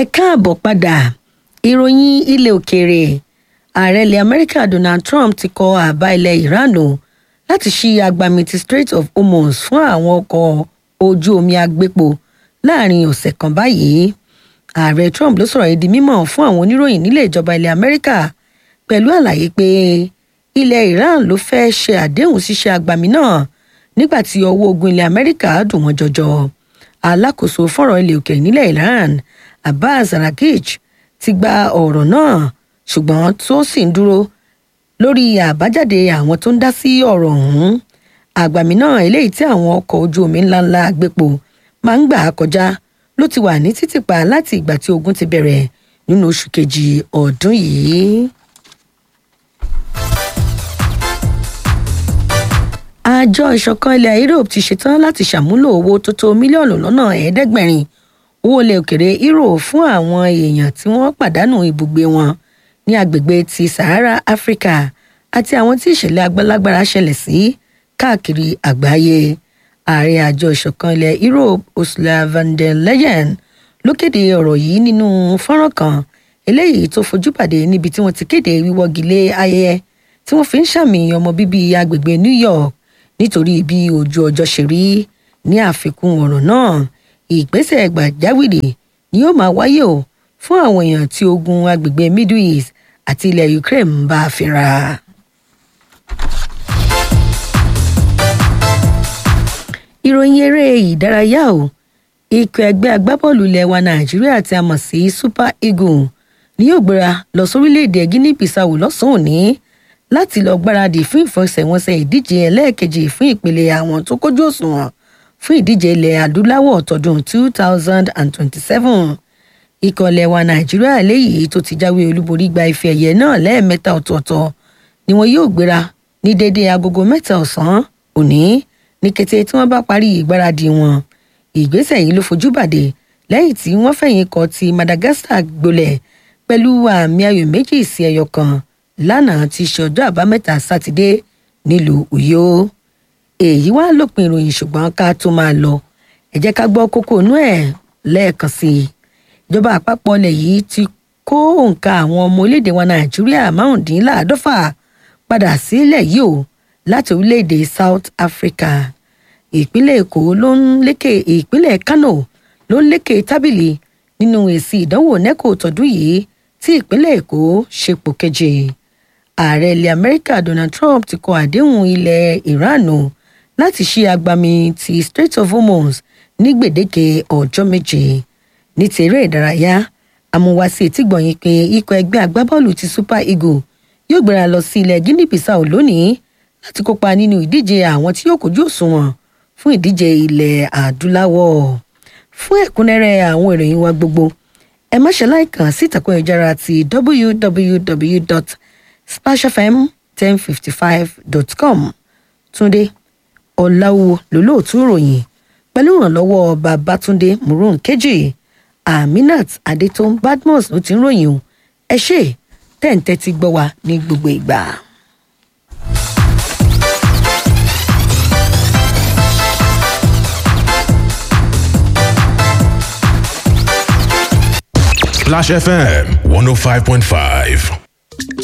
ẹ káàbọ̀ padà ìròyìn ilẹ̀ òkèèrè ààrẹ ilẹ̀ amẹ́ríkà donald trump ti kọ àbá ilẹ̀ iran o láti ṣí agbami ti strait of hormuz fún àwọn ọkọ̀ ojú omi agbépo láàrin ọ̀sẹ̀ kan báyìí ààrẹ trump ló sọ̀rọ̀ yìí di mímọ̀ fún àwọn oníròyìn nílé ìjọba ilẹ̀ amẹ́ríkà pẹ̀lú àlàyé pé ilẹ̀ iran ló fẹ́ ṣe àdéhùn ṣíṣe agbami náà nígbà tí ọwọ́ ogun ilẹ̀ amẹ́ríkà dùn wọ́n jọjọ alákòóso fọ̀rọ̀ ilẹ̀ òkèèrè nílẹ̀ iran abbas arakich ti gba ọ̀rọ̀ náà ṣùgbọ́n tó sì ń dúró lórí àbájáde àwọn tó ń dá sí ọ̀rọ̀ ọ̀hún àgbàmì náà eléyìí tí àwọn ọkọ̀ ojú omi ńláńlá gbépo máa ń gbà á kọjá ló ti wà ní títìpa láti ìgbà tí ogun ti bẹ̀rẹ̀ nínú oṣù kejì ọdún yìí. àjọ ìṣọ̀kan ilẹ̀ europe ti ṣetán láti ṣàmúlò owó tó tó mílíọ̀nù lọ́nà ẹ̀ẹ́dẹ́gbẹ̀rin owó ilẹ̀ òkèrè euro fún àwọn èèyàn tí wọ́n pàdánù ibùgbé wọn ní agbègbè ti sahara africa àti àwọn tí ìṣẹ̀lẹ̀ agbálágbára ṣẹlẹ̀ sí káàkiri àgbáyé ààrẹ àjọ ìṣọ̀kan ilẹ̀ europe ursula von der leyen ló kéde ọ̀rọ̀ yìí nínú fọ́nrán kan eléyìí tó fojú pàdé níbi tí wọ́n ti kéde wíwọ́gi lé ayẹyẹ tí wọ́n fi ń ṣàmì ọmọ bíbí agbègbè new york nítorí bí ojú ọjọ́ ṣe rí ní àfikún ọ̀rọ̀ náà ìgbésẹ̀ gbàjáwìrì ni yóò máa wáyé o fún àwọn èèyàn tí ogun agbègbè middle east àti ilẹ̀ ukraine ń bá a fínra. ìròyìn eré ìdárayá o ikọ̀ ẹgbẹ́ agbábọ́ọ̀lù ilẹ̀ wa nàìjíríà tí a mọ̀ sí super eagles ni yóò gbéra lọ sórílẹ̀‐èdè guinea bissau lọ́sàn-án òní láti lọ gbáradì fún ìfọsẹ̀wọnsẹ̀ ìdíje ẹlẹ́ẹ̀kejì fún ìpele àwọn tó kójú òṣùwọ̀n fún ìdíje ilẹ̀ adúláwọ̀ tọdún two thousand and twenty-seven ikọ̀ ilẹ̀ wa nàìjíríà léyìí tó ti jáwé olúborí gba ife ẹ̀yẹ náà lẹ́ẹ̀mẹ́ta ọ̀tọ̀ọ̀tọ̀ ni wọn yóò gbéra ní déédéé agogo mẹ́ta ọ̀sán òní ní kété tí wọ́n bá parí ìgbáradì wọn ìgbésẹ̀ yìí ló fojú bàdé lẹ́yìn tí wọ́n fẹ̀yìn kọ ti madagascar gbolẹ̀ pẹ̀lú àmì ayò méjì sí ẹyọ kan lánàá ti ṣe ọjọ́ àbámẹ́ta sátidé nílùú uyo èyí wá lópin ìròyìn ṣùgbọ́n ká tó máa lọ ẹ jẹ́ ká gbọ́ kókó inú ẹ̀ lẹ́ẹ̀kan sí i ìjọba àpapọ̀ ilẹ̀ yìí ti kó òǹkà àwọn ọmọ orílẹ̀-èdè wa nàìjíríà márùndínláàádọ́fà padà sílẹ̀ yìí o láti orílẹ̀-èdè south africa ìpínlẹ̀ èkó ló ń lékè ìpínlẹ̀ kano ló ń lékè tábìlì nínú èsì ìdánwò neco tọdún yìí tí ìpínlẹ̀ èkó ṣepò keje ààrẹ ilẹ̀ amẹ́ríkà donald trump ti kọ àdéhùn ilẹ̀ iran o láti ṣí agbami ti strait of hormuz ní gbèdéke ọjọ́ méje ní ti eré ìdárayá amúwásí etígbọ̀nyìn pé ikọ̀ ẹgbẹ́ agbábọ́ọ̀lù ti super eagle yóò gbéra lọ sí ilẹ̀ guinea bissau lónìí láti kópa nínú ìdíje àwọn tí yóò kojú òṣùwọ̀n fún ìdíje ilẹ̀ adúláwọ̀ fún ẹ̀kúnrẹ́rẹ́ àwọn ìròyìn wa gbogbo ẹ má ṣe láìkàn sí ìtàkùn ìjára ti www.splashfm1055.com túnde ọ̀làwọ̀ lólóòtú ìròyìn pẹ̀lú ìrànlọ́wọ́ babatunde murun kejì aminat adetun badmus ló ti ń ròyìn o ẹ ṣe tẹ́ǹtẹ́ ti gbọ́ wa ní gbogbo ìgbà. Splash FM 105.5.